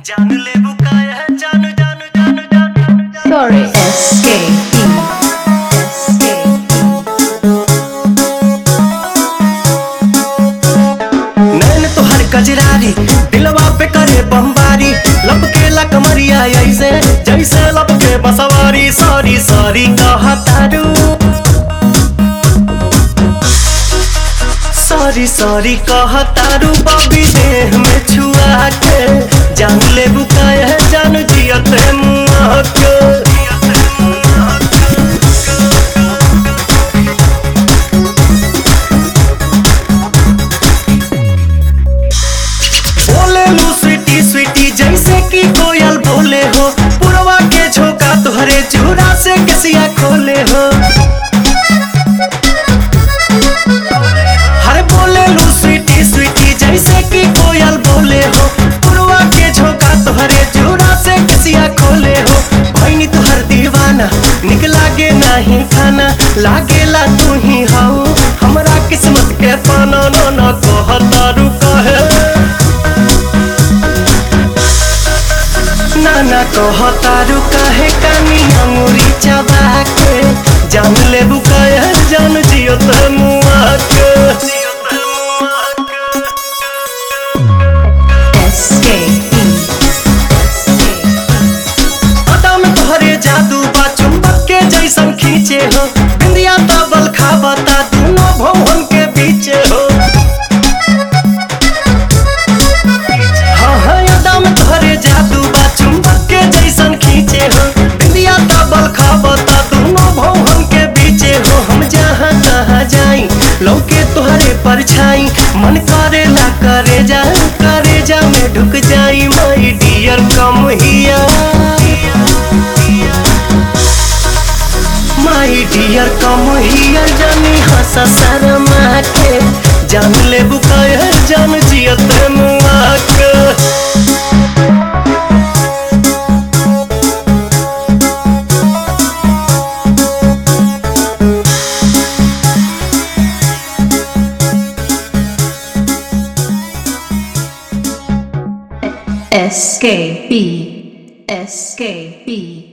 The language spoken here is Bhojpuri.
जान ले बुकाया जान जान जान जान Sorry, escape. नैन तोहर कजरारी दिलवा पे करे बमबारी लपके कमरिया ऐसे जैसे लपके बसवारी सॉरी सॉरी कहतारू सॉरी सॉरी कहतारू बबी देह में छुआ के जान ले बुकाया जान जियत मुआ के बोले लू स्वीटी स्वीटी जैसे कि कोयल बोले हो पुरवा के झोंका तुहरे चूड़ा से कसिया खोले हो हर बोले लू स्वीटी स्वीटी जैसे कि कोयल बोले हो पुरवा के झोंका तुहरे चूड़ा से कसिया खोले हो भैनी तुहर दीवाना निक लागे नहीं खाना लागेला तू ही हाउ हमरा किस्मत के पाना न न कहतारू कहे नाना कहतारू काहे कानी अंगुरी चबा के जान ले बुकाया जान जियो त मुआ के Escape. पता में तोहरे जादू बा चुंबक के जैसन खींचे हो बिंदिया तबल खाबता दोनों भवन के बीचे हो हाँ हाँ यादा में तोहरे जादू बा चुंबक के जैसन खींचे हो बिंदिया तबल खाबता दोनों भवन के बीचे हो हम जहाँ तहाँ जाई लौके तोहरे परछाई मन करेला करे जा करे जा में ढुक जाई माई डियर कम हिया माई डियर कम हियर जानी हंस शर्मा के जान ले बुकाया जान जियत मुआ के Escape. Escape.